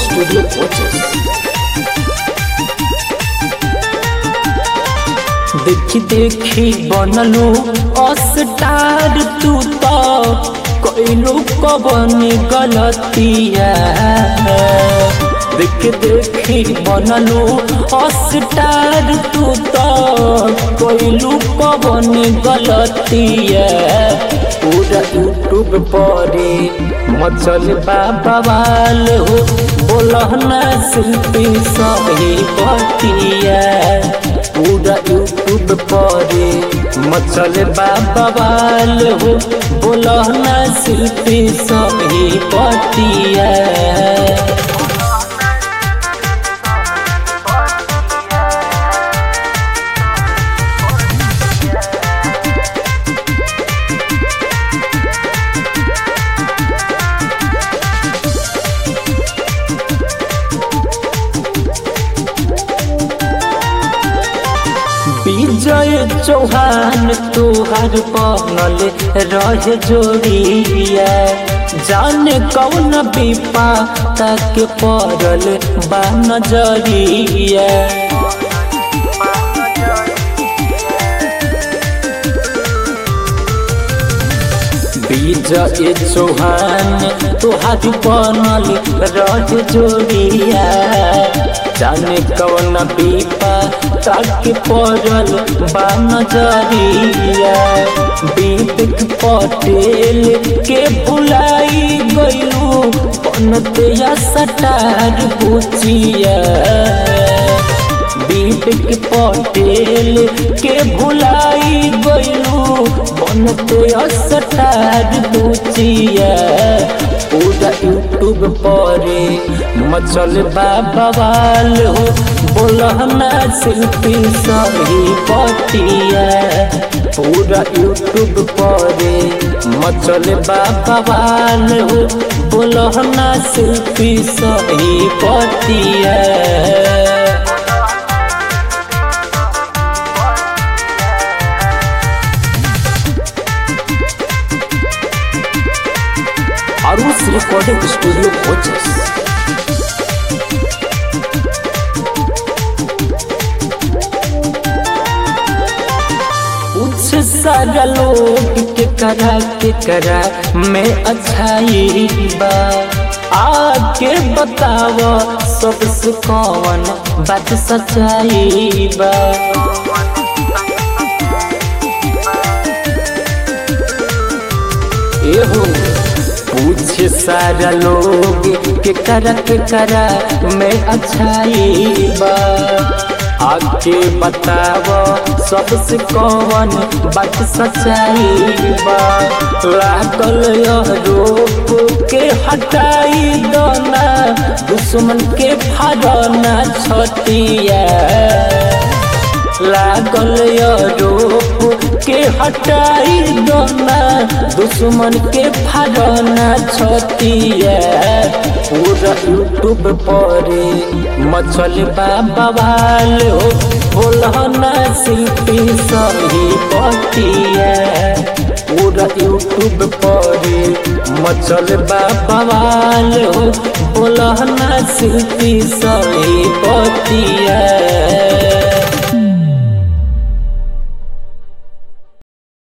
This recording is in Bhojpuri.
स्टूडियो कोचेस देखी देखी बनलू अस्टार तू तो कैलू कबन गलतिया देख देखी बनलू अस्टार तू तो कैलू कबन गलतिया पूरा यूट्यूब परे मचल बाबाल हो बोलना शिल्पी सही बतिया पूरा यूट्यूब परे मचल बाबाल हो बोलना शिल्पी सही बतिया विजय चौहान तुहार बनल रह जोड़िया जाने कौन विपा तक पड़ल बा नजरिया विजय चौहान तुहार बनल रह जोड़िया जाने कौन विपा तक पड़ल बा नजरिया बीत पटेल के भुलाई गयू बनते सटार बुचिया बीत पटेल के भुलाई गयू बनते सटार बुचिया पूरा यूट्यूब परे मचल बाबाल हो बोलना शिल्पी सही बतिया पूरा यूट्यूब परे मचल बाबाल हो बोलना शिल्पी सही बतिया अरुष रिकॉर्डिंग स्टूडियो कोचेस कुछ सारा लोग के करा के करा मैं अच्छाई बा आके बताव सबसे कौन बात सच्चाई बा एहो पूछे सारा लोग के करा के करा मैं अच्छाई बा आके बताव सबसे कौन बात सच्चाई बा लागल यह रोप के हटाई दोना दुश्मन के फाड़ना छतिया लागल रोप के हटाई दोना दुश्मन के फाड़ना छतिया पूरा यूट्यूब परे मचल बाबाल हो बोलना शिल्पी सही बतिया पूरा यूट्यूब परे मचल बाबाल हो बोलना शिल्पी सही बतिया